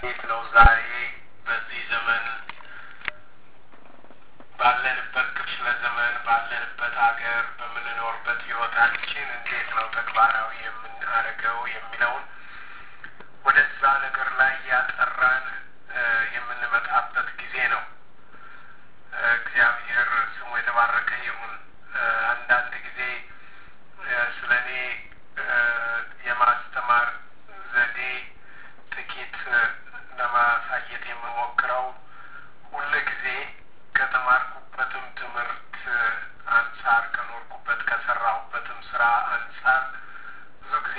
እንዴት ነው ዛሬ በዚህ ዘመን ባለንበት ክፍለ ዘመን ባለንበት ሀገር በምንኖርበት ህይወታችን እንዴት ነው ተግባራዊ የምናደርገው የሚለውን ወደዛ ነገር ላይ ያጠራን የምንመጣበት ጊዜ ነው። እግዚአብሔር ስሙ የተባረከ ይሁን። አንዳንድ ጊዜ ስለ እኔ የማስተማር ዘዴ ጥቂት ለማሳየት የምሞክረው ሁል ጊዜ ከተማርኩበትም ትምህርት አንጻር ከኖርኩበት ከሰራሁበትም ስራ አንጻር ብዙ ጊዜ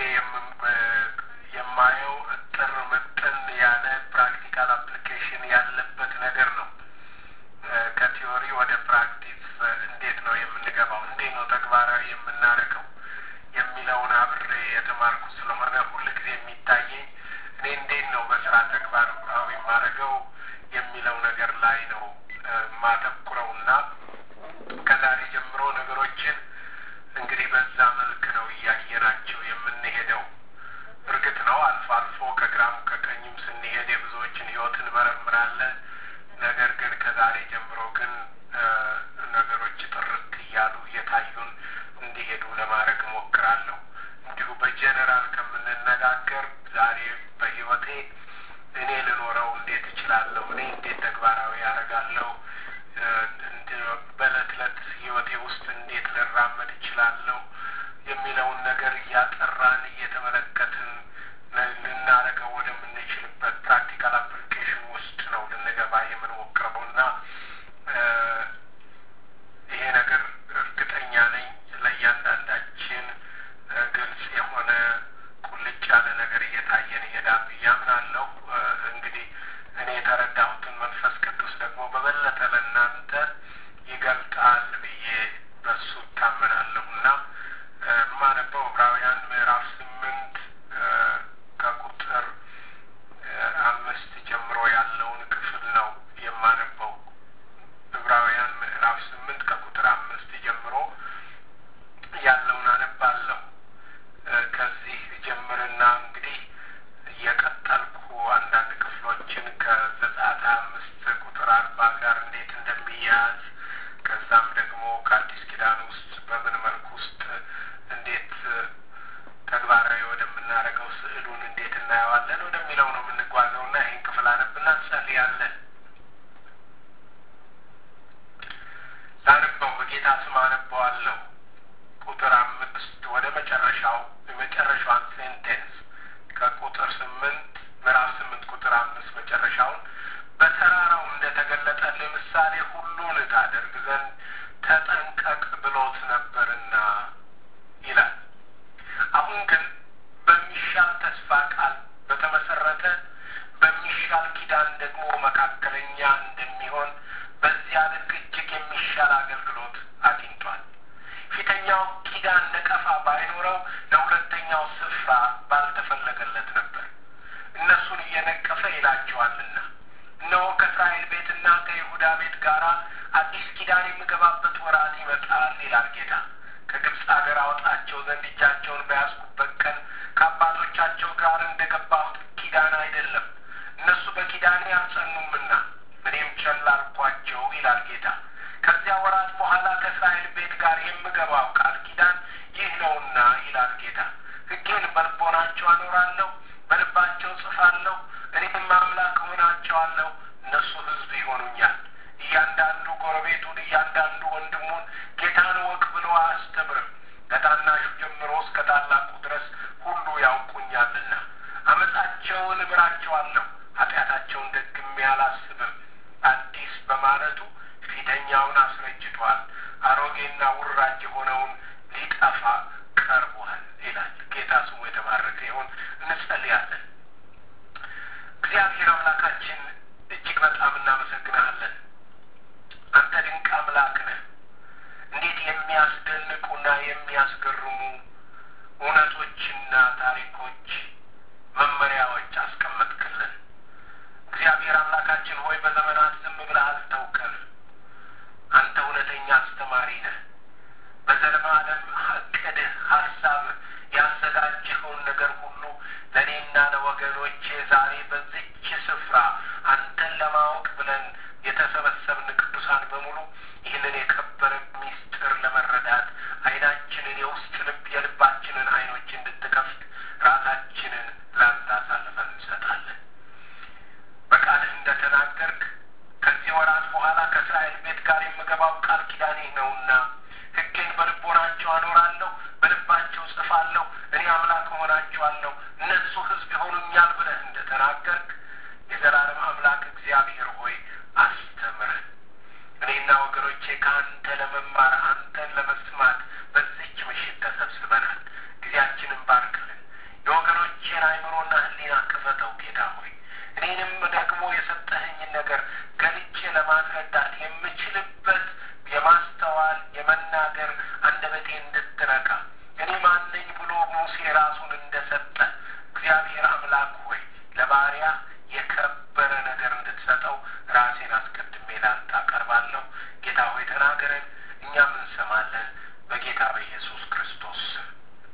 የማየው እጥር ምጥን ያለ ፕራክቲካል አፕሊኬሽን ያለበት ነገር ነው። ከቲዮሪ ወደ ፕራክቲስ እንዴት ነው የምንገባው፣ እንዴት ነው ተግባራዊ የምናደርገው የሚለውን አብሬ የተማርኩ ስለሆነ ሁል ጊዜ የሚታየኝ እኔ እንዴት ነው በስራ ተግባራዊ የማደርገው የሚለው ነገር ላይ ነው ማተኩረው እና ከዛሬ ጀምሮ ነገሮችን እንግዲህ በዛ መልክ ነው እያየናቸው የምንሄደው። እርግጥ ነው አልፎ አልፎ ከግራም ከቀኝም ስንሄድ የብዙዎችን ህይወት እንመረምራለን። ነገር ግን ከዛሬ ጀምሮ ግን ነገሮች ጥርት እያሉ እየታዩን እንዲሄዱ ለማድረግ እሞክራለሁ። እንዲሁ በጀነራል ከምንነጋገር ዛሬ በህይወቴ እኔ ልኖረው እንዴት እችላለሁ፣ እኔ እንዴት ተግባራዊ ያደርጋለሁ፣ በእለት እለት ህይወቴ ውስጥ እንዴት ልራመድ እችላለሁ የሚለውን ነገር እያጠራን እየተመለከትን ልናደርገው ወደምንችልበት ፕራክቲካል አፕሊኬሽን ውስጥ ነው ልንገባ የምንሞክረው እና ይሄ ነገር እርግጠኛ ነኝ ለእያንዳንዳችን ግልጽ የሆነ ቁልጭ ያለ ነገር እየታየን ይሄዳል ብዬ አምናለሁ። እንግዲህ እኔ የተረዳሁትን መንፈስ ቅዱስ ደግሞ በበለጠ ለእናንተ ይገልጣል ብዬ በሱ እታመናለሁ እና የማነበው ዕብራውያን ምዕራፍ ስምንት ከቁጥር አምስት ጀምሮ ያለውን ክፍል ነው የማነበው። ዕብራውያን ምዕራፍ ስምንት ከቁጥር አምስት ጀምሮ ያለውን አነባለሁ። ከዚህ ጀምርና እንግዲህ እየቀጠልኩ አንዳንድ ክፍሎችን ከዘጸአት አምስት ቁጥር አርባ ጋር እንዴት እንደሚያያዝ ከዛም ደግሞ ከአዲስ ኪዳን ውስጥ በምን መልኩ ውስጥ እንዴት ተግባራዊ ወደምናደርገው ስዕሉን እንዴት እናየዋለን ወደሚለው ነው የምንጓዘው እና ይህን ክፍል አነብና እንጸልያለን። ላነበው በጌታ ስም አነበዋለሁ። ቁጥር አምስት ወደ መጨረሻው የመጨረሻዋን ሴንቴንስ ከቁጥር ስምንት ምዕራፍ ስምንት ቁጥር አምስት መጨረሻውን በተራራው እንደተገለጠልህ ምሳሌ ሁሉን ታደርግ ዘንድ ተጠንቀቅ ብሎት ነበርና ይላል። አሁን ግን በሚሻል ተስፋ ቃል በተመሰረተ በሚሻል ኪዳን ደግሞ መካከለኛ እንደሚሆን በዚያ ልክ እጅግ የሚሻል አገልግሎት አግኝቷል። ፊተኛው ኪዳን ነቀፋ ባይኖረው ለሁለተኛው ስፍራ ባልተፈለገለት ነበር። እነሱን እየነቀፈ ይላቸዋልና እነሆ ከእስራኤል ቤትና ከይሁዳ ቤት ጋር አዲስ ኪዳን የምገባበት ወራት ይመጣል ይላል ጌታ። ከግብፅ አገር አወጣቸው ዘንድ እጃቸውን በያዝኩበት ቀን ከአባቶቻቸው ጋር እንደገባሁት ኪዳን አይደለም፣ እነሱ በኪዳኔ አልጸኑምና እኔም ቸል አልኳቸው ይላል ጌታ። ከዚያ ወራት በኋላ ከእስራኤል ቤት ጋር የምገባው ቃል ኪዳን ይህ ነውና ይላል ጌታ። ሕጌን በልቦናቸው አኖራለሁ፣ በልባቸው ጽፋለሁ፣ እኔም አምላክ እሆናቸዋለሁ፣ እነሱ ሕዝብ ይሆኑኛል። እያንዳንዱ ጎረቤቱን እያንዳንዱ ወንድሙን ጌታን እወቅ ብሎ አያስተምርም። ከታናሹ ጀምሮ እስከ ታላቁ ድረስ ሁሉ ያውቁኛልና። አመፃቸውን እምራቸዋለሁ፣ ኃጢአታቸውን ደግሜ አላስብም። አዲስ በማለቱ ፊተኛውን አስረጅቷል፣ አሮጌና ውራጅ የሆነውን ሊጠፋ ቀርቧል ይላል። ጌታ ስሙ የተባረከ ይሁን። እንጸልያለን። እግዚአብሔር አምላካችን እጅግ በጣም እናመሰግናለን። አንተ ድንቅ አምላክ ነህ። እንዴት የሚያስደንቁና የሚያስገርሙ እውነቶችና ታሪኮች፣ መመሪያዎች አስቀመጥክልን። እግዚአብሔር አምላካችን ሆይ በዘመናት ዝም ብለህ አልተውከን። አንተ እውነተኛ አስተማሪ ነህ። በዘለማለም እቅድህ፣ ሀሳብህ ያዘጋጀኸውን ነገር ሁሉ ለእኔና ለወገኖቼ ዛሬ በዚች ስፍራ ለማወቅ ብለን የተሰበሰብን ቅዱሳን በሙሉ ይህንን የከበረ ሚስጥር ለመረዳት ዓይናችንን የውስጥ ልብ የልባችንን ዓይኖች እንድትከፍት ራሳችንን ላንተ አሳልፈን እንሰጣለን። በቃልህ እንደተናገርክ ከዚህ ወራት በኋላ ከእስራኤል ቤት ጋር የምገባው ቃል ኪዳኔ ነውና ሕጌን በልቦናቸው አኖራለሁ፣ በልባቸው ጽፋለሁ፣ እኔ አምላክ እሆናቸዋለሁ፣ እነሱ ሕዝብ ይሆኑኛል ብለህ እንደተናገርክ የዘላለም አምላክ እግዚአብሔር ሆይ አስተምረን። እኔና ወገኖቼ ከአንተ ለመማር አንተን ለመስማት በዚች ምሽት ተሰብስበናል። ጊዜያችንን ባርክልን። የወገኖቼን አእምሮና ሕሊና ክፈተው ጌታ ሆይ እኔንም ደግሞ የሰጠኸኝን ነገር ገልጬ ለማስረዳት የምችልበት የማስተዋል የመናገር አንደበቴ እንድትረካ እኔ ማነኝ ብሎ ሙሴ ራሱን እንደሰጠ እግዚአብሔር አምላክ ሆይ ለባሪያ የከበረ ነገር እንድትሰጠው ራሴን አስቀድሜ ላንተ አቀርባለሁ። ጌታ ሆይ ተናገረን፣ እኛም እንሰማለን። በጌታ በኢየሱስ ክርስቶስ ስም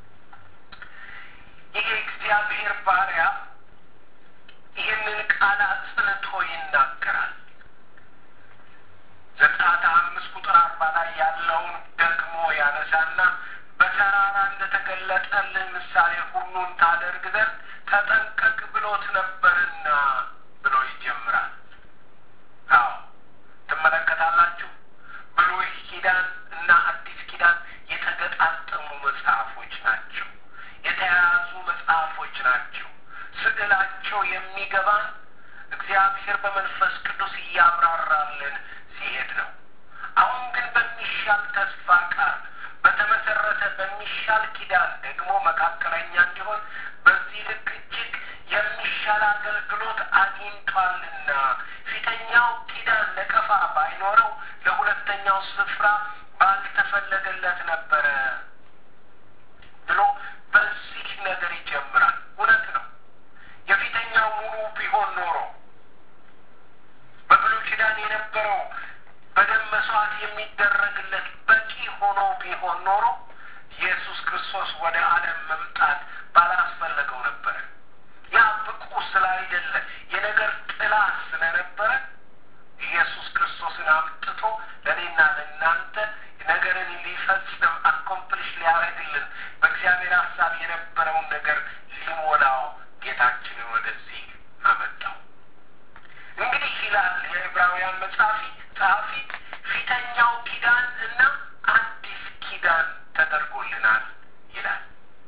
ይህ እግዚአብሔር ባሪያ ይህንን ቃል አጽንቶ ይናገራል። ዘጸአት አምስት ቁጥር አርባ ላይ ያለውን ደግሞ ያነሳና በተራራ እንደተገለጠልህ ምሳሌ ሁሉን ታደርግ ዘንድ ተጠንቀቅ ብሎት ነበርና ብሎ ይጀምራል። አዎ ትመለከታላችሁ። ብሉይ ኪዳን እና አዲስ ኪዳን የተገጣጠሙ መጽሐፎች ናቸው። የተያያዙ መጽሐፎች ናቸው። ስዕላቸው የሚገባን እግዚአብሔር በመንፈስ ቅዱስ እያብራራልን ሲሄድ ነው። አሁን ግን በሚሻል ተስፋ ቃል በተመሰረተ በሚሻል ኪዳን ደግሞ መካከለኛ እንዲሆን በዚህ ልክ እጅግ የሚሻል አገልግሎት አግኝቷልና ፊተኛው ኪዳን ነቀፋ ባይኖረው ለሁለተኛው ስፍራ ባልተፈለገለት ነበረ ብሎ በዚህ ነገር ይጀምራል። እውነት ነው። የፊተኛው ሙሉ ቢሆን ኖሮ በብሉይ ኪዳን የነበረው በደም መስዋዕት የሚደረግለት በቂ ሆኖ ቢሆን ኖሮ ኢየሱስ ክርስቶስ ወደ ዓለም መምጣት ባላስፈለገው ነበረ። ያ ብቁ ስላይደለ የነገር ጥላ ስለነበረ ኢየሱስ ክርስቶስን አምጥቶ ለእኔና ለእናንተ ነገርን ሊፈጽም አኮምፕሊሽ ሊያደርግልን በእግዚአብሔር ሀሳብ የነበረውን ነገር ሊሞላው ጌታችንን ወደዚህ አመጣው። እንግዲህ ይላል የዕብራውያን መጻፊ ጸሐፊ ፊተኛው ኪዳን እና አዲስ ኪዳን ተደርጎልናል ይላል።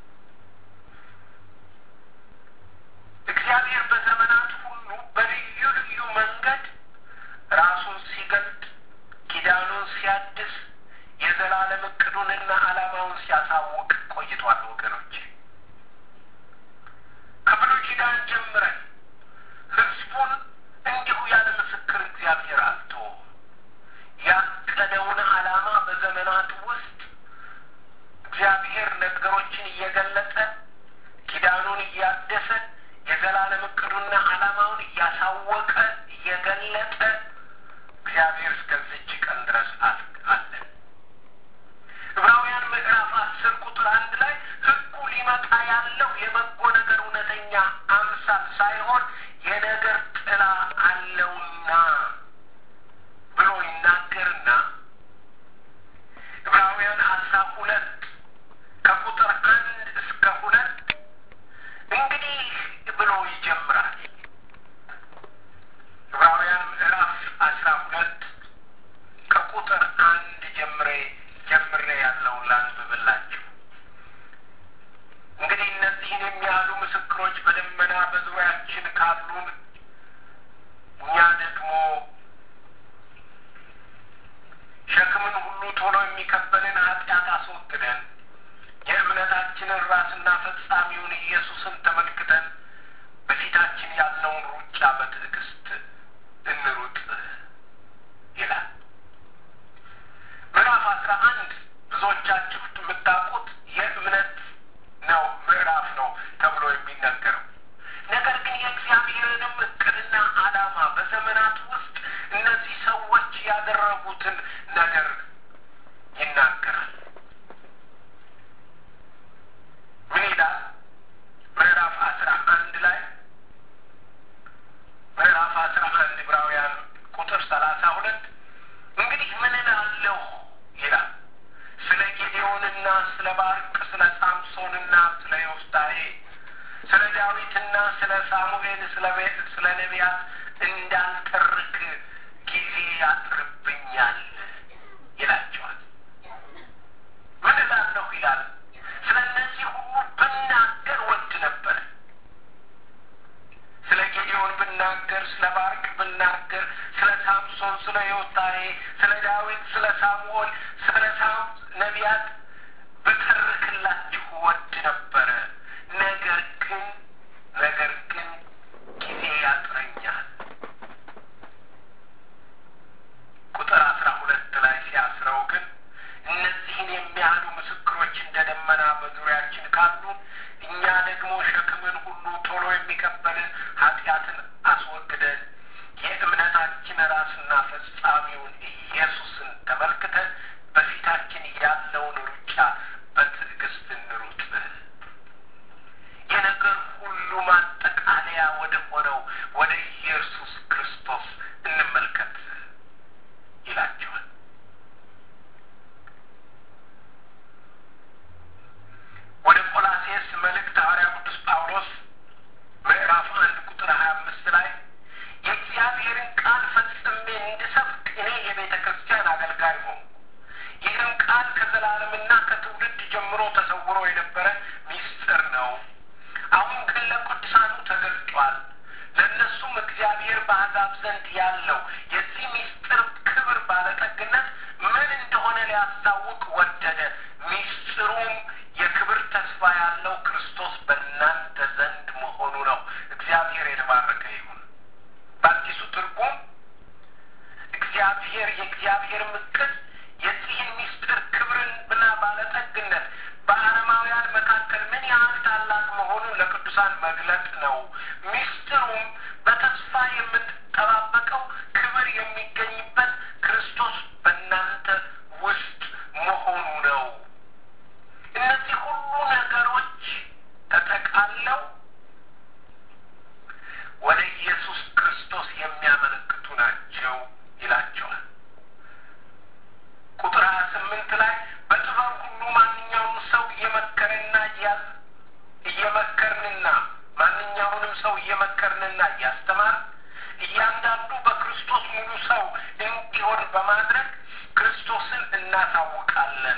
እግዚአብሔር በዘመናት ሁሉ በልዩ ልዩ መንገድ ራሱን ሲገልጥ ኪዳኑን ሲያድስ የዘላለም እቅዱንና ዓላማውን ሲያሳውቅ ቆይቷል። ወገኖች ከብሉይ ኪዳን ጀምረን ሕዝቡን እንዲሁ ያለ ምስክር እግዚአብሔር አልተወም። ያቀደውን ዓላማ በዘመናት ውስጥ እግዚአብሔር ነገሮችን እየገለጠ ኪዳኑን እያደሰ የዘላለም እቅዱና ዓላማውን እያሳወቀ እየገለጠ እግዚአብሔር እስከዚች ቀን ድረስ አለ። ዕብራውያን ምዕራፍ አስር ቁጥር አንድ ላይ ሕጉ ሊመጣ ያለው የበጎ ነገር እውነተኛ አምሳል ሳይሆን የነገር ጥላ አለውና ብሎ ይናገርና ዕብራውያን አስራ ሁለት ከቁጥር አንድ እስከ ሁለት እንግዲህ ብሎ ይጀምራል። ዕብራውያን ምዕራፍ አስራ ሁለት ከቁጥር አንድ ጀምሬ ጀምሬ ያለውን ላንብብላችሁ። እንግዲህ እነዚህን የሚያህሉ ምስክሮች በደመና በዙሪያችን ካሉን እኛ ደግሞ ሸክምን ሁሉ ቶሎ የሚከበልን ኃጢአት አስወግደን የእምነታችንን ራስና ፈጻሚውን ኢየሱስን ተመልክተን በፊታችን ያለውን ሩጫ በትዕግስት እንሩጥ ይላል። ምዕራፍ አስራ አንድ ብዙዎቻችሁ የምታውቁት የእምነት ነው ምዕራፍ ነው ተብሎ የሚነገረው ነገር ግን የእግዚአብሔርንም እቅድና ዓላማ በዘመናት ውስጥ እነዚህ ሰዎች ያደረጉትን ነገር ይናገራል። ምን ይላል? ምዕራፍ አስራ አንድ ላይ ምዕራፍ አስራ አንድ ዕብራውያን ስለ ነቢያት እንዳልተርክ ጊዜ ያጥርብኛል ይላቸዋል። ምን እላለሁ ይላል። ስለ እነዚህ ሁሉ ብናገር ወድ ነበረ። ስለ ጌዲዮን ብናገር፣ ስለ ባርቅ ብናገር፣ ስለ ሳምሶን፣ ስለ ዮፍታሔ፣ ስለ ዳዊት፣ ስለ ሳሙኤል፣ ስለ ሳም ነቢያት ብተርክላችሁ ወድ ነበረ። ነገር ግን ነገር ግን ጊዜ ያጥረኛል። ቁጥር አስራ ሁለት ላይ ሲያስረው ግን እነዚህን የሚያህሉ ምስክሮች እንደ ደመና በዙሪያችን ካሉ እኛ ደግሞ ሸክምን ሁሉ ቶሎ የሚከበልን ኃጢአትን አስወግደን የእምነታችን ራስና ፈጻሚውን ኢየሱስን ተመልክተን በፊታችን ያለውን ሩጫ በትዕግስት እንሩጥ። የነገር ሁሉ ማጠቃለያ ወደ ሆነው ወደ ኢየሱስ ክርስቶስ እንመልከት ይላቸዋል። ወደ ቆላሴስ መልእክት ሐዋርያ ቅዱስ ጳውሎስ ምዕራፍ አንድ ቁጥር ሀያ አምስት ላይ የእግዚአብሔርን ቃል ፈጽሜ እንድሰብክ እኔ የቤተ ክርስቲያን አገልጋይ ሆንኩ። ይህም ቃል ከዘላለምና ከትውልድ ጀምሮ ተሰውሮ የነበረ ሚስጥር ነው። አሁን ግን ለቅዱሳኑ ተገልጧል። ለእነሱም እግዚአብሔር በአሕዛብ ዘንድ ያለው የዚህ ሚስጥር ክብር ባለጠግነት ምን እንደሆነ ሊያስታውቅ ወደደ። ሚስጥሩም የክብር ተስፋ ያለው ክርስቶስ በእናንተ ዘንድ መሆኑ ነው። እግዚአብሔር የተባረከ ይሁን። በአዲሱ ትርጉም እግዚአብሔር የእግዚአብሔር እቅድ የዚህን ሚስጥር ክብርንና ባለጠግነት በአረማውያን መካከል ምን ያህል ታላቅ መሆኑን ለቅዱሳን መግለጥ ነው። ሚስጥሩም በተስፋ የምንጠባበቀው ክብር የሚገኝበት ክርስቶስ በእናንተ ውስጥ መሆኑ ነው። እነዚህ ሁሉ ነገሮች ተጠቃለው ወደ ኢየሱስ ክርስቶስ የሚያመለክቱ ናቸው ይላቸዋል። ቁጥር ሀያ ስምንት ላይ በጥበብ ሁሉ ማንኛውም ሰው እየመከረና እየመከርንና ማንኛውንም ሰው እየመከርንና እያስተማር እያንዳንዱ በክርስቶስ ሙሉ ሰው እንዲሆን በማድረግ ክርስቶስን እናሳውቃለን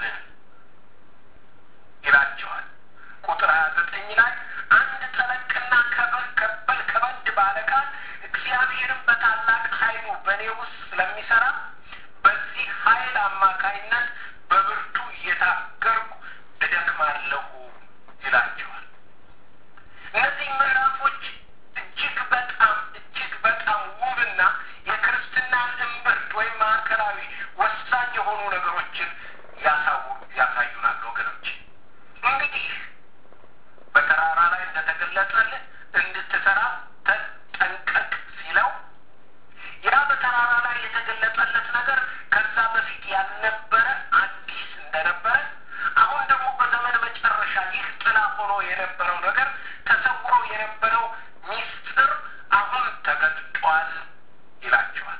ይላቸዋል። ቁጥር ሀያ ዘጠኝ ላይ አንድ ጠለቅና ከበል ከበል ከበድ ባለ ቃል እግዚአብሔርን በታላቅ ኃይሉ በእኔ ውስጥ ስለሚሰራ በዚህ ኃይል አማካይነት በብርቱ እየታገርኩ እደክማለሁ ይላቸዋል። እነዚህ ምዕራፎች እጅግ በጣም እጅግ በጣም ውብና የክርስትናን እምብርት ወይም ማዕከላዊ ወሳኝ የሆኑ ነገሮችን ያሳው ያሳዩናል ወገኖች። እንግዲህ በተራራ ላይ እንደተገለጸልህ እንድትሰራ ተጠንቀቅ ሲለው ያ በተራራ ላይ የተገለጸለት ነገር ከዛ በፊት ያልነበረ አዲስ እንደነበረ አሁን ደግሞ በዘመን መጨረሻ ይህ ጥላ ሆኖ የነበረው ነገር ተሰውሮ የነበረው ሚስጥር አሁን ተገልጧል ይላቸዋል።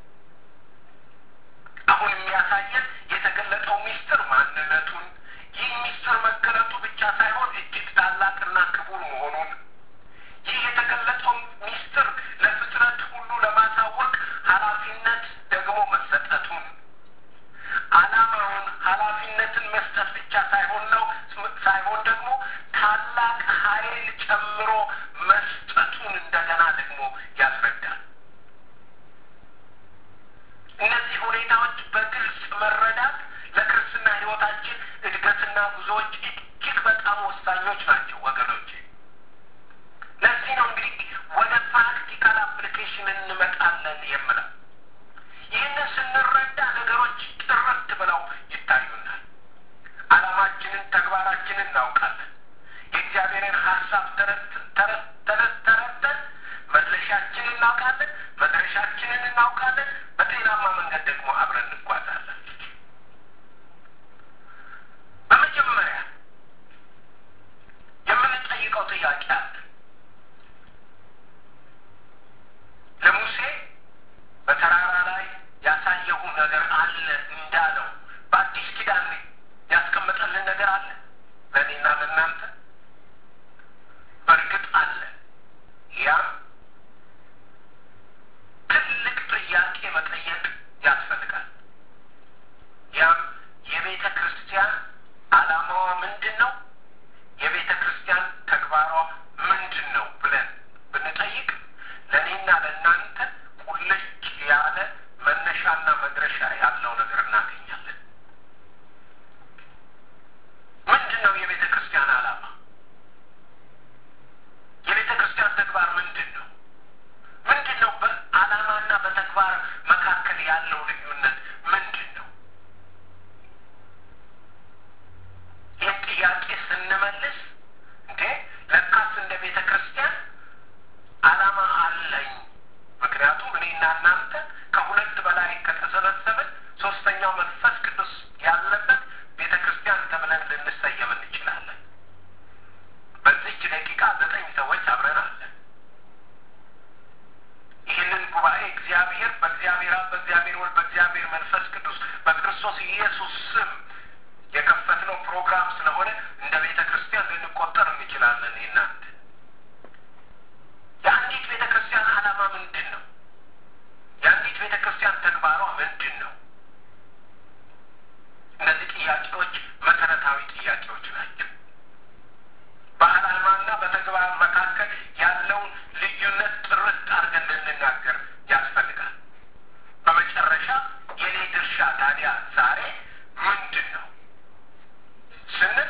አሁን የሚያሳየን የተገለጠው ሚስጥር ማንነቱን ይህ ሚስጥር መገለጡ ብቻ ሳይሆን እጅግ ታላቅና ክቡር መሆኑን ይህ የተገለጠው ሚስጥር ለፍጥረት ሁሉ ለማሳወቅ ኃላፊነት ደግሞ መሰጠቱን ዓላማውን ኃላፊነትን መስጠት ብቻ ሳይሆን ነው ሳይሆን ደግሞ ታላቅ ኃይል ጨምሮ መስጠቱን እንደገና ደግሞ ያስረዳል። እነዚህ ሁኔታዎች በግልጽ መረዳት ለክርስትና ሕይወታችን እድገትና ጉዞዎች እጅግ በጣም ወሳኞች ናቸው ወገኖቼ። ለዚህ ነው እንግዲህ ወደ ፕራክቲካል አፕሊኬሽን እንመጣለን የምለው። ይህንን ስንረዳ ነገሮች ጥርት ብለው ይታዩናል። ዓላማችንን፣ ተግባራችንን እናውቃለን። የእግዚአብሔርን ሀሳብ ተረድተን መድረሻችንን እናውቃለን፣ መድረሻችንን እናውቃለን። በጤናማ መንገድ ደግሞ አብረን እንጓዛለን። በመጀመሪያ የምንጠይቀው ጥያቄ አለ። ለሙሴ በተራራ ላይ ያሳየሁ ነገር አለ እንዳለው በአዲስ ኪዳን ያስቀመጠልን ነገር አለ ለእኔና ለእናንተ በእርግጥ አለ። ያም በክርስቶስ ኢየሱስ ስም የከፈትነው ፕሮግራም ስለሆነ እንደ ቤተ ክርስቲያን ልንቆጠር እንችላለን። እናንተ የአንዲት ቤተ ክርስቲያን ዓላማ ምንድን ነው? የአንዲት ቤተ ክርስቲያን ተግባሯ ምንድን ነው? እነዚህ ጥያቄዎች መሰረታዊ ጥያቄዎች ናቸው። በዓላማና በተግባር መካከል ያለውን ልዩነት ጥርት አድርገን ልንናገር ያስፈልጋል። በመጨረሻ የኔ ድርሻ ታዲያ ዛሬ ምንድን ነው ስንል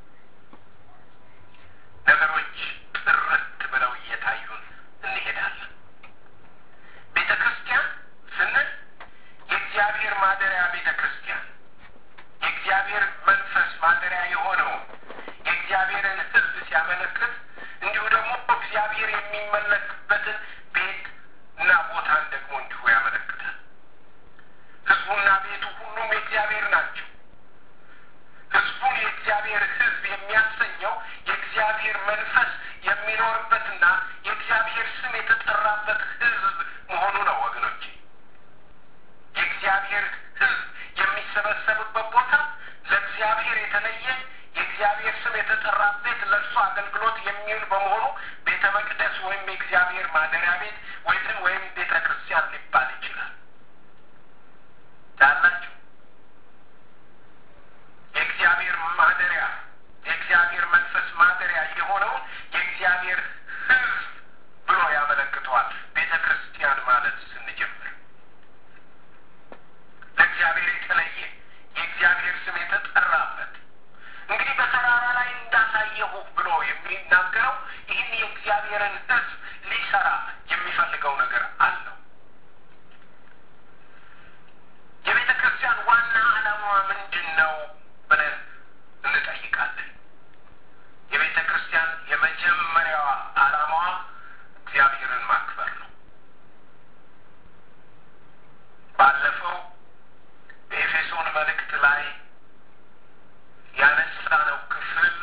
ነገሮች ጥርት ብለው እየታዩን እንሄዳለን። ቤተ ክርስቲያን ስንል የእግዚአብሔር ማደሪያ ቤተ ክርስቲያን የእግዚአብሔር መንፈስ ማደሪያ የሆነው የእግዚአብሔርን ሕዝብ ሲያመለክት እንዲሁ ደግሞ እግዚአብሔር የሚመለክበትን ቤት እና ቦታን ደግሞ እንዲሁ ያመለክታል። ሕዝቡና ቤቱ ሁሉም የእግዚአብሔር ናቸው። ሕዝቡን የእግዚአብሔር ሕዝብ የሚያሰኘው የእግዚአብሔር መንፈስ የሚኖርበትና የእግዚአብሔር ስም የተጠራበት ሕዝብ መሆኑ ነው ወገኖቼ። የእግዚአብሔር ሕዝብ የሚሰበሰብበት ቦታ ለእግዚአብሔር የተለየ የእግዚአብሔር ስም የተጠራበት ለእርሱ አገልግሎት የሚውል በመሆኑ ቤተ መቅደስ ወይም የእግዚአብሔር ማደሪያ ቤት ወይም ወይም ቤተ ክርስቲያን ሊባል ይችላል። ያላችሁ የእግዚአብሔር ማደሪያ የእግዚአብሔር መንፈስ ማደሪያ የሆነውን የእግዚአብሔር ሕዝብ ብሎ ያመለክተዋል። ቤተ ክርስቲያን ማለት ስንጀምር ለእግዚአብሔር የተለየ የእግዚአብሔር ስም የተጠራበት እንግዲህ በተራራ ላይ እንዳሳየሁ ብሎ የሚናገረው ይህን የእግዚአብሔርን ሕዝብ ሊሰራ የሚፈልገው ነገር አለው። የቤተ ክርስቲያን ዋና ዓላማዋ ምንድን ነው ብለን እንጠይቃለን። የቤተ ክርስቲያን የመጀመሪያዋ ዓላማዋ እግዚአብሔርን ማክበር ነው። ባለፈው በኤፌሶን መልእክት ላይ ያነሳነው ክፍል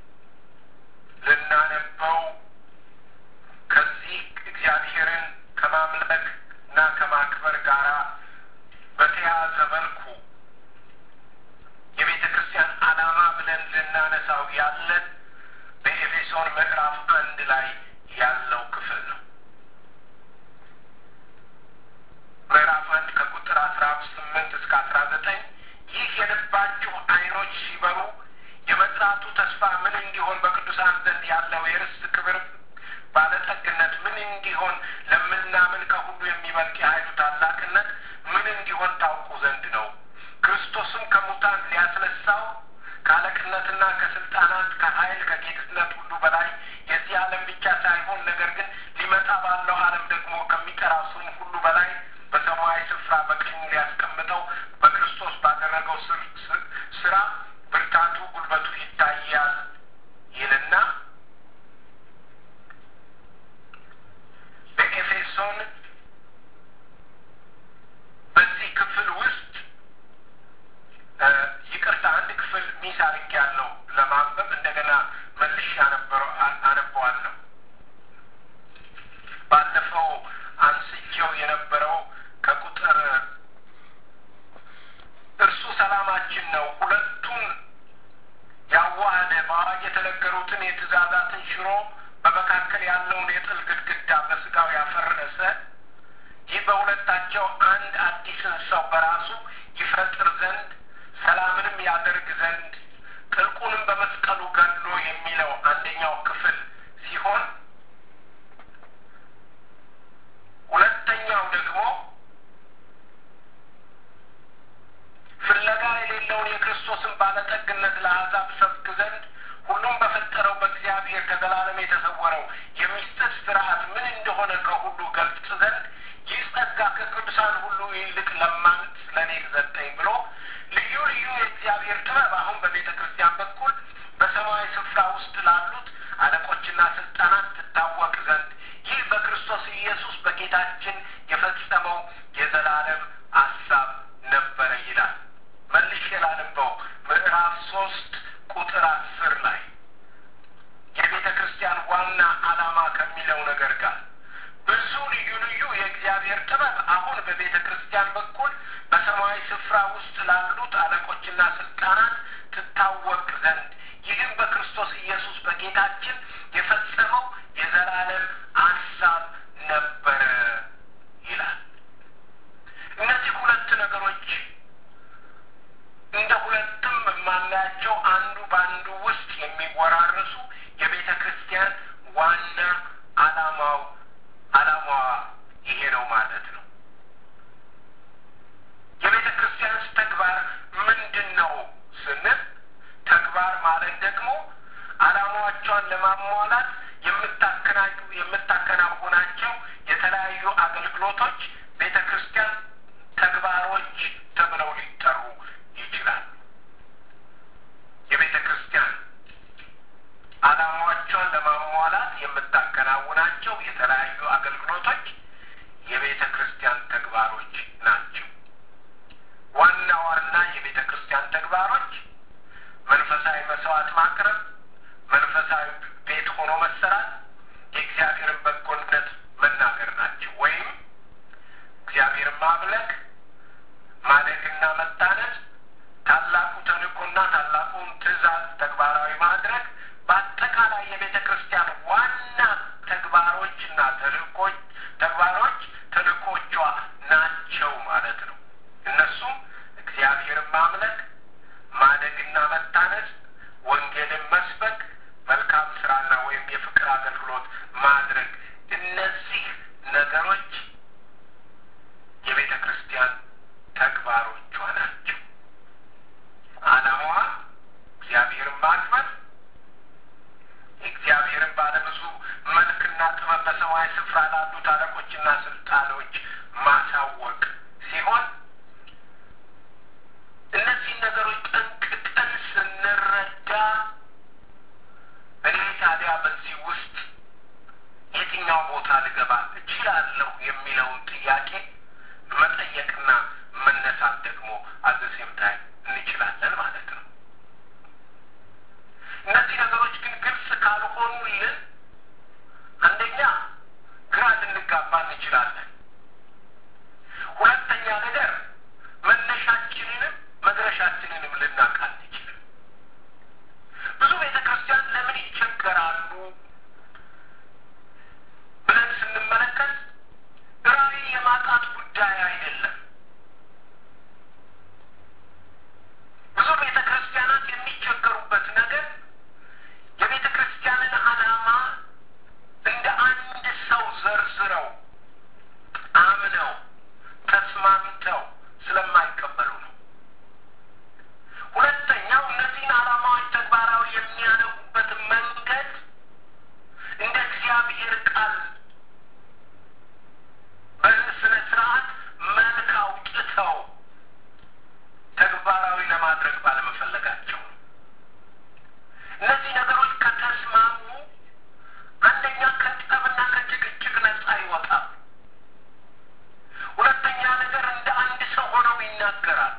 ልናነበው ከዚህ እግዚአብሔርን ከማምለክ እና ከማክበር ጋር በተያያዘ መልኩ የቤተ ክርስቲያን ዓላማ ብለን ልናነሳው ያለን በኤፌሶን ምዕራፍ አንድ ላይ ያለው ክፍል ነው። ምዕራፍ አንድ ከቁጥር አስራ ስምንት እስከ አስራ ዘጠኝ ይህ የልባችሁ ዓይኖች ሲበሩ የመጥራቱ ተስፋ ምን እንዲሆን በቅዱሳን ዘንድ ያለው የርስት ክብር ባለጠግነት ምን እንዲሆን ለምናምን ከሁሉ የሚበልጥ የኃይሉ ታላቅነት ምን እንዲሆን ታውቁ ዘንድ ነው። ክርስቶስም ከሙታን ሊያስነሳው ከአለቅነትና ከስልጣናት ከኃይል ከጌትነት ሁሉ በላይ የዚህ ዓለም ብቻ ሳይሆን ነገር ግን ሊመጣ ባለው ዓለም ደግሞ ከሚጠራው ስም ሁሉ በላይ በሰማያዊ ስፍራ በቀኙ ሊያስቀምጠው በክርስቶስ ባደረገው ስራ ብርታቱ፣ ጉልበቱ ይታያል ይልና በኤፌሶን በዚህ ክፍል ውስጥ ይቅርታ አንድ ክፍል ሚስ አድርጌያለሁ ለማንበብ እንደገና መልሼ አነበዋለሁ። ባለፈው አንስቼው የነበረው ከቁጥር እርሱ ሰላማችን ነው፣ ሁለቱን ያዋሃደ በአዋጅ የተነገሩትን የትእዛዛትን ሽሮ በመካከል ያለውን የጥል ግድግዳ በስጋው ያፈረሰ ይህ በሁለታቸው አንድ አዲስን ሰው በራሱ ይፈጥር ዘንድ ሰላምንም ያደርግ ዘንድ ጥልቁንም በመስቀሉ ገድሎ የሚለው አንደኛው ክፍል ሲሆን ሁለተኛው ደግሞ ፍለጋ የሌለውን የክርስቶስን ባለጠግነት ለአሕዛብ ሰብክ ዘንድ ሁሉም በፈጠረው በእግዚአብሔር ከዘላለም የተሰወረው የሚስጥር ስርዓት ምን እንደሆነ ከሁሉ ገልጽ ዘንድ ይህ ጸጋ ከቅዱሳን ሁሉ ይልቅ ለማንት ለእኔ ተሰጠኝ ብሎ ልዩ ልዩ የእግዚአብሔር ጥበብ አሁን በቤተ ክርስቲያን በኩል በሰማያዊ ስፍራ ውስጥ ላሉት አለቆችና ስልጣናት ትታወቅ ዘንድ ይህ በክርስቶስ ኢየሱስ በጌታችን የፈጸመው የዘላለም አሳብ ነበረ ይላል። መልሼ ላነበው ምዕራፍ ሶስት ቁጥር አስር ላይ የቤተ ክርስቲያን ዋና ዓላማ ከሚለው ነገር ጋር ብዙ ልዩ ልዩ የእግዚአብሔር ጥበብ አሁን በቤተ ክርስቲያን በኩል በሰማያዊ ስፍራ ውስጥ ላሉት አለቆችና ስልጣናት ትታወቅ ዘንድ ይህም በክርስቶስ ኢየሱስ በጌታችን የፈጸመው የዘላለም ሀሳብ ነበረ ይላል። እነዚህ ሁለት ነገሮች እንደ ሁለትም የማናያቸው አንዱ በአንዱ ውስጥ የሚወራረሱ የቤተ ክርስቲያን ዋና አላማው አላማዋ ይሄ ነው ማለት ነው። የቤተ ክርስቲያንስ ተግባር ምንድን ነው ስንል ተግባር ማለት ደግሞ አላማዎቿን ለማሟላት የምታከናውናቸው የተለያዩ አገልግሎቶች ቤተ ክርስቲያን ተግባሮች ተብለው ሊጠሩ ይችላሉ። የቤተ ክርስቲያን አላማዎቿን ለማሟላት የምታከናውናቸው የተለያዩ አገልግሎቶች የቤተ ክርስቲያን ተግባሮች ናቸው። ዋና ዋና የቤተ ክርስቲያን ተግባሮች መንፈሳዊ መስዋዕት ማቅረብ፣ መንፈሳዊ ቤት ሆኖ መሰራት፣ የእግዚአብሔርን በጎነት መናገር ናቸው። ወይም እግዚአብሔርን ማምለክ፣ ማደግና መታነጽ፣ ታላቁ ተልእኮና ታላቁን ትእዛዝ ተግባራዊ ማድረግ በአጠቃላይ የቤተ ክርስቲያን ዋና ተግባሮችና ተልእኮች ተግባሮች ተልእኮቿ ናቸው ማለት ነው። እነሱም እግዚአብሔርን ማምለክ፣ ማደግና መታነጽ፣ ወንጌልን መስበክ፣ መልካም ስራና ወይም የፍቅር አገልግሎት ማድረግ። እነዚህ ነገሮች የቤተ ክርስቲያን ተግባሮቿ ናቸው። አላማዋ እግዚአብሔርን ማክበር፣ የእግዚአብሔርን ባለብዙ መልክና ጥበብ በሰማይ ስፍራ ላሉት አለቆችና ስልጣኖች ማሳወቅ ሲሆን እነዚህን ነገሮች ጠንቅቀን ስንረዳ እኔ ታዲያ በዚህ ውስጥ የትኛው ቦታ ልገባ እችላለሁ የሚለውን ጥያቄ መጠየቅና መነሳት ደግሞ አዘሴም ታይም እንችላለን ማለት ነው። እነዚህ ነገሮች ግን ግልጽ ካልሆኑልን አንደኛ ግራ ልንጋባ እንችላለን። ሁለተኛ ነገር መነሻችንንም መድረሻችንንም ልናውቅ አንችልም። ብዙ ቤተ ክርስቲያን ለምን ይቸገራሉ ብለን ስንመለከት ራዕይ የማጣት ጉዳይ አይደለም። ብዙ ቤተ ክርስቲያናት የሚቸገሩበት ነገር የቤተ ክርስቲያንን ዓላማ እንደ አንድ ሰው ዘርዝረው አምነው ተስማምተው ስለማይቀበሉ ነው። ሁለተኛው እነዚህን ዓላማዎች ተግባራዊ የሚያደርጉበት መንገድ እንደ እግዚአብሔር ቃል በስነ ስርዓት መልክ አውጥተው ተግባራዊ ለማድረግ ባለመፈለጋቸው ነው። እነዚህ ነገሮች ከተስማሙ አንደኛ ከጠብና ከጭቅጭቅ ነጻ ይወጣል። ሁለተኛ ነገር እንደ አንድ ሰው ሆነው ይናገራሉ።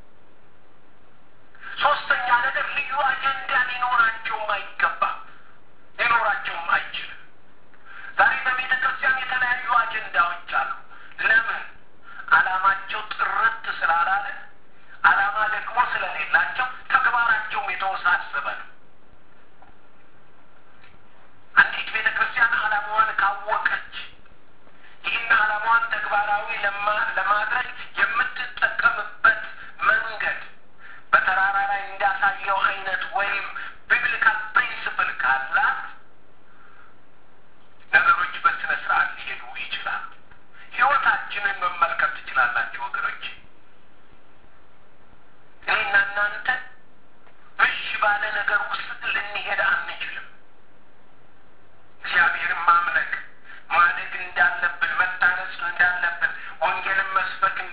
ሶስተኛ ነገር ልዩ አጀንዳ ሊኖራቸውም አይገባም፣ ሊኖራቸውም አይችልም። ዛሬ በቤተ ክርስቲያን የተለያዩ አጀንዳዎች አሉ። ለምን? ዓላማቸው ጥርት ስላላለ፣ ዓላማ ደግሞ ስለሌላቸው ተግባራቸውም የተወሳሰበ ነው። አንዲት ቤተ ክርስቲያን ዓላማዋን ካወቀች ይህን ዓላማዋን ተግባራዊ ለማድረግ የምትጠቀምበት መንገድ በተራራ ላይ እንዳሳየው አይነት ወይም ቢብሊካል ፕሪንስፕል ካላት ነገሮች በስነ ስርዓት ሊሄዱ ይችላሉ። ህይወታችንን መመልከት ትችላላችሁ ወገኖች። እኔና እናንተ ብዥ ባለ ነገር ውስጥ ልንሄድ አንችልም። እግዚአብሔርን ማምለክ ማደግ እንዳለብን፣ መታነጽ እንዳለብን፣ ወንጌልን መስበክ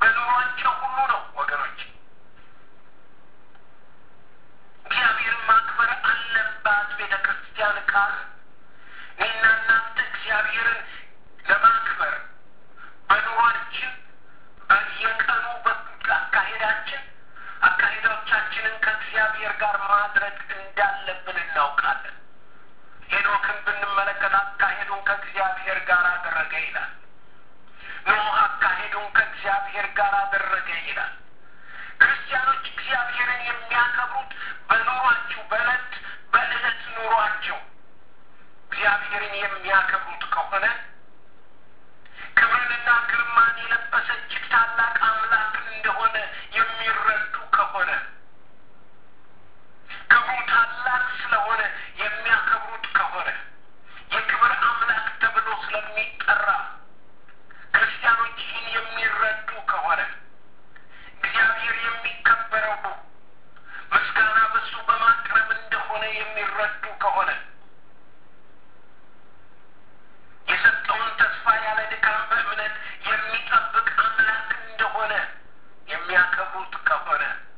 በኑሯቸው ሁሉ ነው ወገኖች። እግዚአብሔርን ማክበር አለባት ቤተ ክርስቲያን ካል እኔና እናንተ እግዚአብሔርን ለማክበር በኑሯችን በየቀኑ አካሄዳችን አካሄዶቻችንን ከእግዚአብሔር ጋር ማድረግ እንዳለብን እናውቃለን። ሄኖክን ብንመለከት አካሄዱን ከእግዚአብሔር ጋር አደረገ ይላል። ኖህ አካሄዱን ከእግዚአብሔር ጋር አደረገ ይላል። ክርስቲያኖች እግዚአብሔርን የሚያከብሩት በኑሯቸው በዕለት በዕለት ኑሯቸው እግዚአብሔርን የሚያከብሩት ከሆነ ክብርንና ግርማን የለበሰ እጅግ ታላቅ አምላክ እንደሆነ የሚረዱ ከሆነ ክብሩ ታላቅ ስለሆነ የሚያከብሩት ከሆነ የክብር አምላክ ተብሎ ስለሚጠራ ክርስቲያኖች ይህን የሚረዱ ከሆነ እግዚአብሔር የሚከበረው ምስጋና በሱ በማቅረብ እንደሆነ የሚረዱ ከሆነ የሰጠውን ተስፋ ያለ ድካም በእምነት የሚጠብቅ አምላክ እንደሆነ የሚያከብሩት ከሆነ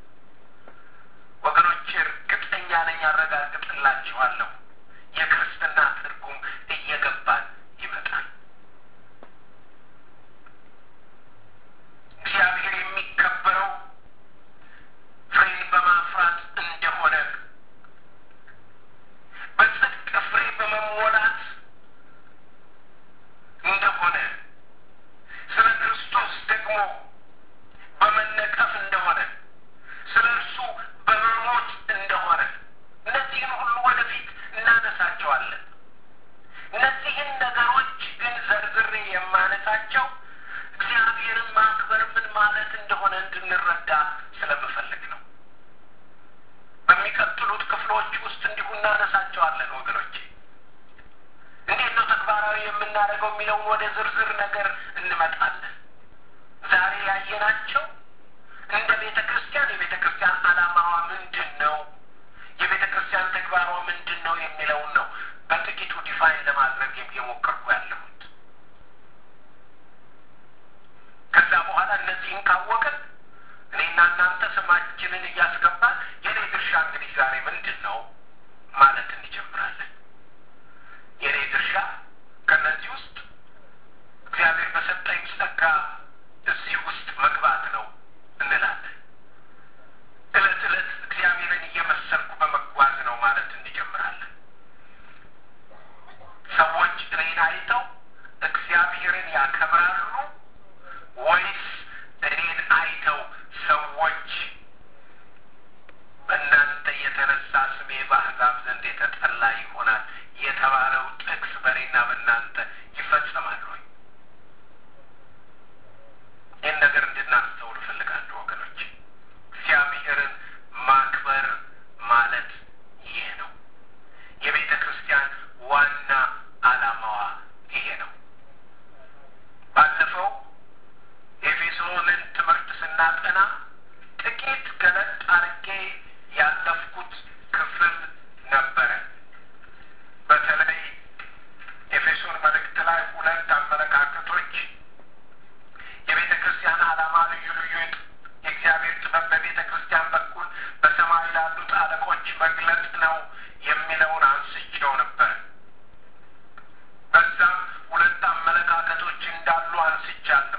ወገኖች እርግጠኛ ነኝ ያረጋግጥላችኋለሁ የክርስትና ትርጉም እየገባን ይመጣል። እግዚአብሔር የሚከበረው ፍሬን በማፍራት እንደሆነ በጽድቅ ፍሬ በመሞላት እንደሆነ ስለ ክርስቶስ ደግሞ በመነቀፍ እንደሆነ ስለ እርሱ በመሞት እንደሆነ እነዚህን ሁሉ ወደፊት እናነሳቸዋለን። እነዚህን ነገሮች ግን ዘርዝሬ የማነሳቸው እግዚአብሔርን ማክበር ምን ማለት እንደሆነ እንድንረዳ ስለምፈልግ ነው። በሚቀጥሉት ክፍሎች ውስጥ እንዲሁ እናነሳቸዋለን ወገኖቼ። እንዴት ነው ተግባራዊ የምናደርገው የሚለውን ወደ ዝርዝር ነገር እንመጣለን። ዛሬ ያየናቸው እንደ ቤተ ክርስቲያን የቤተ ክርስቲያን ዓላማዋ ምንድን ነው፣ የቤተ ክርስቲያን ተግባሯ ምንድን ነው የሚለውን ነው በጥቂቱ ዲፋይን ለማድረግ የሞከርኩ ያለሁት። ከዛ በኋላ እነዚህን ካወቅን እኔና እናንተ ስማችንን እያስገባን የኔ ድርሻ እንግዲህ ዛሬ ምንድን ነው ማለት እንጀምራለን። የኔ ድርሻ ከእነዚህ ውስጥ እግዚአብሔር በሰጠኝ ጸጋ እዚህ ውስጥ መግባት ነው እንላለን። እለት እለት እግዚአብሔርን እየመሰልኩ በመጓዝ ነው ማለት እንጀምራለን። ሰዎች እኔን አይተው እግዚአብሔርን ያከብራሉ ወይስ እኔን አይተው ሰዎች በእናንተ የተነሳ ስሜ በአሕዛብ ዘንድ የተጠላ ይሆናል የተባለው ጥቅስ በእኔና በእናንተ ይፈጸማል ወይ? ይህን ነገር እንድናስተውል እፈልጋለሁ ወገኖች። እግዚአብሔርን ማክበር ማለት ይህ ነው። የቤተ ክርስቲያን ዋና ዓላማዋ ይሄ ነው። ባለፈው ኤፌሶንን ትምህርት ስናጠና ጥቂት ገለጥ አድርጌ ያለፍኩት ክፍል ነበረ። በተለይ ኤፌሶን መልእክት ላይ ሁለት አመለካከቶች የቤተ ክርስቲያን ዓላማ ልዩ ልዩ የእግዚአብሔር ጥበብ በቤተ ክርስቲያን በኩል በሰማይ ላሉት አለቆች መግለጥ ነው የሚለውን አንስቼው ነበር። በዛም ሁለት አመለካከቶች እንዳሉ አንስቻለሁ።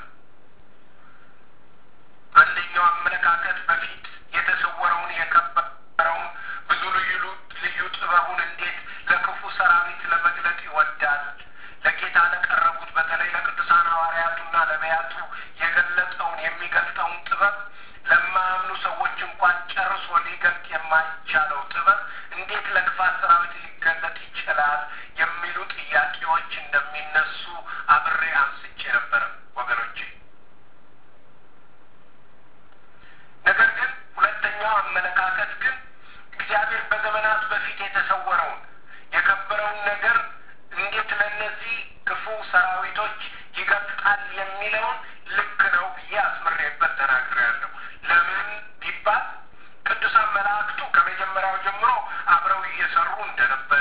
አንደኛው አመለካከት በፊት የተሰወረውን የከበረውን ብዙ ልዩ ልዩ ጥበቡን እንዴት ለክፉ ሰራዊት ለመግለጥ ይወዳል። ለጌታ ለቀረቡት በተለይ ለቅዱሳን ሐዋርያቱና ነቢያቱ የገለጠውን የሚገልጠውን ጥበብ ለማያምኑ ሰዎች እንኳን ጨርሶ ሊገልጥ የማይቻለው ጥበብ እንዴት ለክፋት ሰራዊት ሊገለጥ ይችላል የሚሉ ጥያቄዎች እንደሚነሱ አብሬ አንስቼ ነበረ ወገኖቼ። ነገር ግን ሁለተኛው አመለካከት ግን እግዚአብሔር በዘመናት በፊት የተሰወረውን የከበረውን ነገር እንዴት ለእነዚህ ክፉ ሰራዊቶች ይገልጣል የሚለውን ልክ ነው ብዬ አስምሬበት ተናግሬያለሁ። ለምን ቢባል ቅዱሳን መላእክቱ ከመጀመሪያው ጀምሮ አብረው እየሰሩ እንደነበረ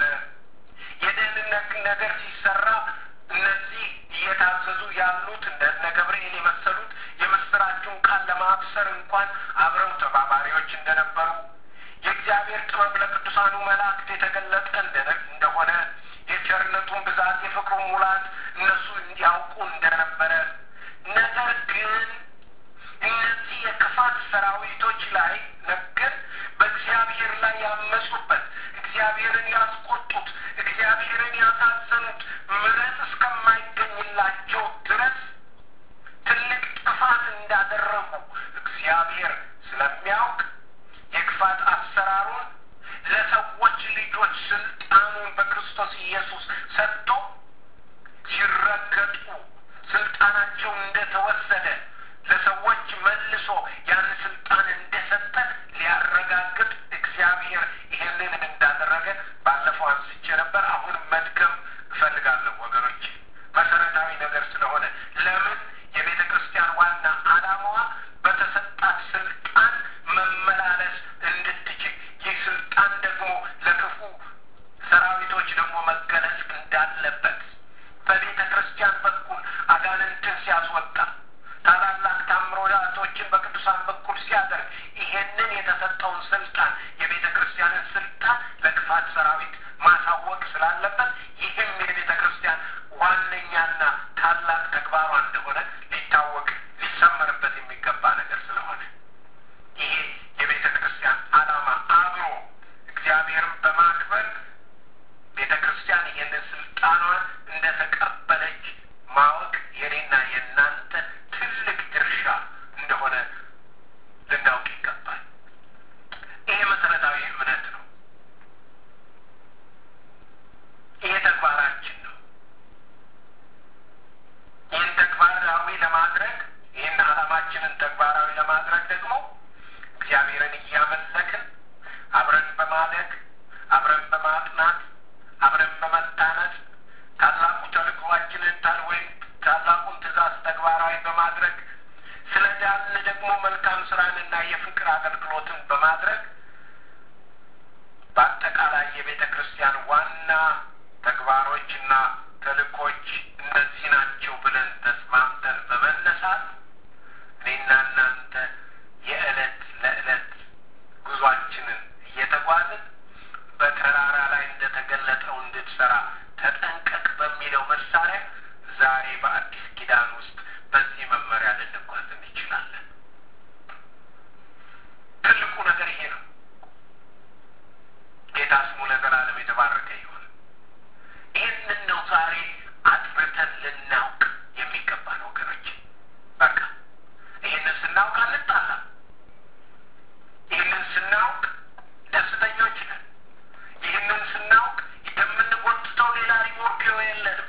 በማብሰር እንኳን አብረው ተባባሪዎች እንደነበሩ የእግዚአብሔር ጥበብ ለቅዱሳኑ መላእክት የተገለጠ እንደሆነ የቸርነቱን ብዛት የፍቅሩን ሙላት እነሱ እንዲያውቁ እንደነበረ ነገር ግን እነዚህ የክፋት ሰራዊቶች ላይ ነገር በእግዚአብሔር ላይ ያመፁበት እግዚአብሔርን ያስቆጡት እግዚአብሔርን ያሳዘኑት ምሕረት እስከማይገኝላቸው ድረስ ትልቅ ጥፋት እንዳደረጉ እግዚአብሔር ስለሚያውቅ የክፋት አሰራሩን ለሰዎች ልጆች ስልጣኑን በክርስቶስ ኢየሱስ ሰጥቶ ሲረገጡ ስልጣናቸው እንደተወሰደ ለሰዎች መልሶ ያን ስልጣን እንደሰጠ ሊያረጋግጥ እግዚአብሔር ይሄንን እንዳደረገ ባለፈው አንስቼ ነበር። አሁንም መድገም እፈልጋለሁ ወገኖች፣ መሰረታዊ ነገር ስለሆነ ለምን የቤተ ክርስቲያን ዋና ዓላማዋ በተሰጣት ስልጣን መመላለስ እንድትችል ይህ ስልጣን ደግሞ ለክፉ ሰራዊቶች ደግሞ መገለጽ እንዳለበት በቤተ ክርስቲያን በኩል አጋንንትን ሲያስወጣ ታላላቅ ታምራቶችን በቅዱሳን በኩል ሲያደርግ ይሄንን የተሰጠውን ስልጣን የቤተ ክርስቲያንን ስልጣን ለክፋት ሰራዊት ማሳወቅ ስላለበት ይህም የቤተ ክርስቲያን ዋነኛና ታላቅ ተግባሯ እንደሆነ ሊታወቅ ሊሰመርበት የሚገባ ነገር ስለሆነ ይሄ የቤተ ክርስቲያን ዓላማ አብሮ እግዚአብሔርን በማክበር ቤተ ክርስቲያን ይህንን ስልጣኗን እንደተቀበለች ማወቅ የኔና የእናንተ ትልቅ ድርሻ እንደሆነ ልናውቅ ይገባል። ይሄ መሰረታዊ እምነት ነው። ይሄ ተግባራችን ነው። ይህን ተግባራዊ ለማድረግ ይህን ዓላማችንን ተግባራዊ ለማድረግ ደግሞ እግዚአብሔርን እያመለክን አብረን በማደግ አብረን በማጥናት አብረን በመታነጽ ታላቁ ተልእኮአችንን ታል ወይም ታላቁን ትእዛዝ ተግባራዊ በማድረግ ስለ ዳን ደግሞ መልካም ስራንና የፍቅር አገልግሎትን በማድረግ በአጠቃላይ የቤተ ክርስቲያን ዋና ተግባሮችና ተልእኮች እነዚህ ናቸው ብለን ተስማምተን በመነሳት እኔና እናንተ የዕለት ለዕለት ጉዟችንን እየተጓዝን በተራራ ላይ እንደተገለጠው እንድትሰራ ተጠንቀቅ በሚለው መሳሪያ ዛሬ በአዲስ ኪዳን ውስጥ በዚህ መመሪያ ልንጓዝ እንችላለን። ትልቁ ነገር ይሄ ነው። ጌታ ስሙ ለዘላለም የተባረከ ይሁን። ይህንን ነው ዛሬ አጥርተን ልናውቅ የሚገባን ወገኖች። በቃ ይህንን ስናውቅ አንጣላም። ይህንን ስናውቅ ደስተኞች ነን። ይህንን ስናውቅ የምንጎትተው ሌላ ሪሞርኪዮ የለንም።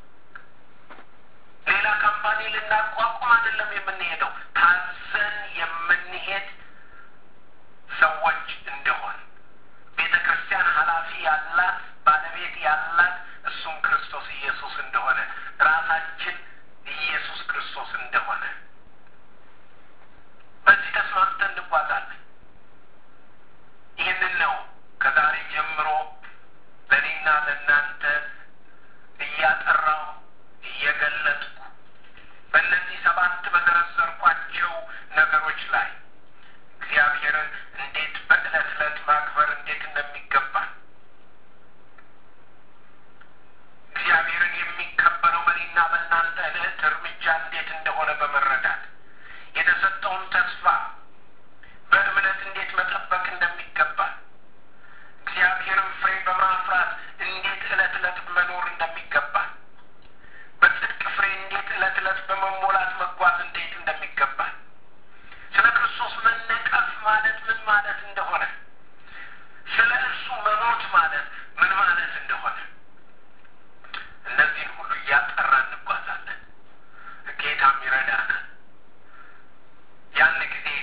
ሌላ ካምፓኒ ልናቋቁም አይደለም የምንሄደው። ታዘን የምንሄድ ሰዎች እንደሆን ቤተ ክርስቲያን ኃላፊ ያላት ባለቤት ያላት እሱም ክርስቶስ ኢየሱስ እንደሆነ ራሳችን ኢየሱስ ክርስቶስ እንደሆነ በዚህ ተስማምተን እንጓዛለን። ይህንን ነው ከዛሬ ጀምሮ ለእኔና ለእናንተ እያጠራው እየገለጥኩ በእነዚህ ሰባት በዘረዘርኳቸው ነገሮች ላይ እግዚአብሔርን እንዴት በዕለት ዕለት ማክበር እንዴት እንደሚገባን እግዚአብሔርን የሚከበረው በእኔና በእናንተ ዕለት እርምጃ እንዴት እንደሆነ በመረዳት የተሰጠውን ተስፋ በእምነት እንዴት መጠበቅ እንደሚገባን እግዚአብሔርን ፍሬ በማፍራት እንዴት ዕለት ዕለት መኖር እንደሚገባን በጽድቅ ፍሬ እንዴት ዕለት ዕለት በመሞላት መጓዝ እንዴት እንደሚገባን ስለ ክርስቶስ መነቀፍ ማለት ምን ማለት እንደሆነ ስለ እርሱ መሞት ማለት ምን ማለት እንደሆነ እነዚህን ሁሉ እያጠራ እንጓዛለን። ጌታም ይረዳናል። ያን ጊዜ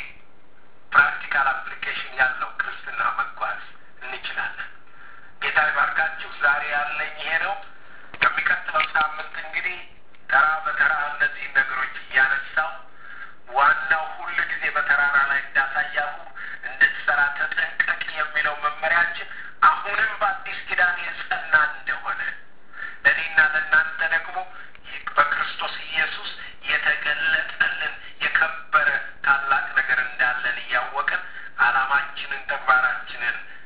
ቃላችንን ተግባራችንን